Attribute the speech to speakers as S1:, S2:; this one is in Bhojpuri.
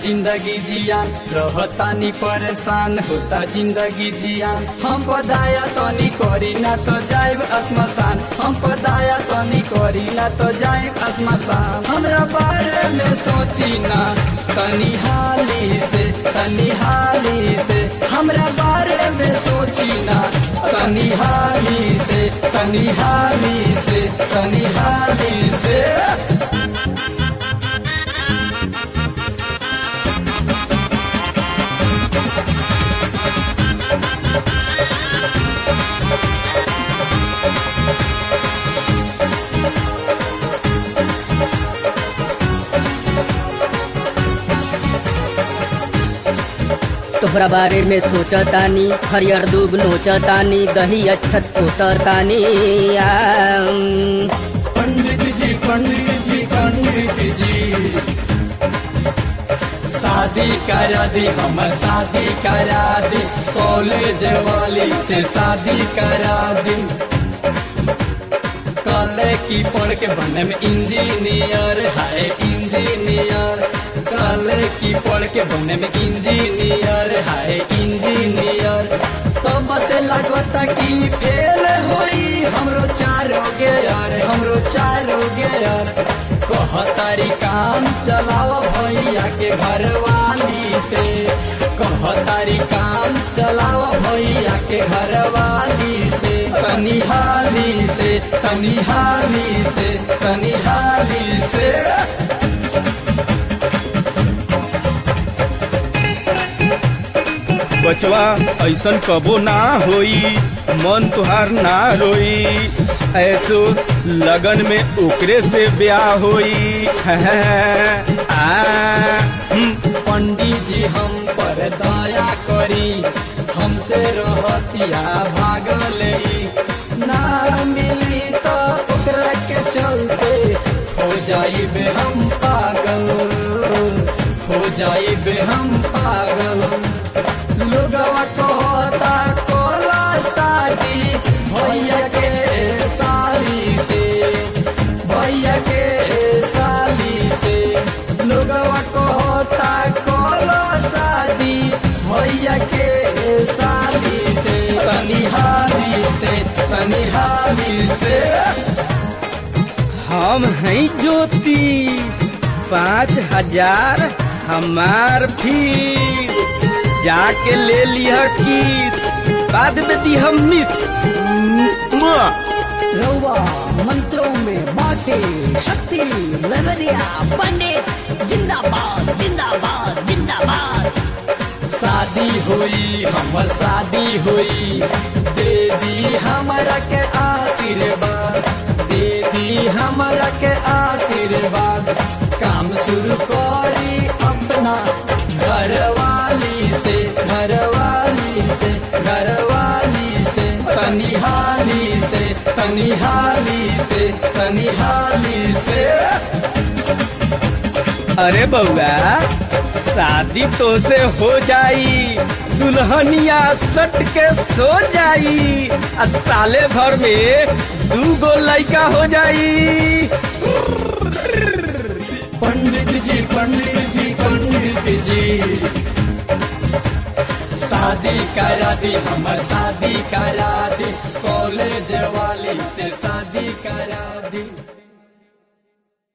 S1: जिंदगी जियान रहतानी परेशान होता जिंदगी जियान हम पदाया तनी करी ना तो जाइब असमसान हम पदाया तनी करी ना तो जाइब असमसान हमरा बारे में सोची ना तनी हाली से तनी हाली से हमरा बारे में सोची ना तनी हाली से तनी हाली से तनी हाली से
S2: तोहरा बारे में सोचतानी हरियर दूब नोचतानी दही अच्छत उतरतानी आम।
S1: पंडित जी पंडित जी पंडित जी शादी करा दी हम शादी करा दी कॉलेज वाली से शादी करा दी कल की पढ़ के बने में इंजीनियर है इंजीनियर कल की पढ़ के बने में इंजीनियर है इंजीनियर तो बस लगता कि फेल होई हमरो चारो गेयर हमरो चारो गेयर कहतारी काम चलाओ भैया के घर वाली से कहतारी काम चलाओ भैया के घर वाली से तनी हाली से तनी हाली से तनी हाली से
S3: बचवा ऐसन कबो ना होई मन तुहार ना रोई ऐसो लगन में ओकरे से ब्याह होई आ, हम्म,
S1: पंडित जी हम पर दया करी हमसे रहतिया भागल ना मिली तो ओकरा के चलते हो जाइबे हम पागल हो जाइबे हम पागल लोगवा कहता कोला शादी भैया के साली से भैया के साली से लोगवा कहता कोला शादी भैया के साली से तनी हाली से तनी हाली से
S3: हम हैं ज्योतिष पाँच हजार हमार फीस जाके ले लिया किस बाद में दी हम मिस मुआ।
S4: रउआ मंत्रों में बाटे शक्ति लहरिया पंडित जिंदाबाद जिंदाबाद जिंदाबाद
S1: शादी हुई हमर शादी हुई दे दी हमरा के आशीर्वाद दे दी हमरा के आशीर्वाद काम शुरू करी अपना घरवाली से घरवाली से घरवाली से तनी हाली से तनी हाली से तनी हाली से
S3: अरे बउआ शादी तो से हो जाई दुल्हनिया सट के सो जाई आ साले भर में दू गो लड़का हो जाई
S1: पंडित जी पंडित जी पंडित जी शादी करा दी हमर शादी करा दी कॉलेज वाली से शादी करा दी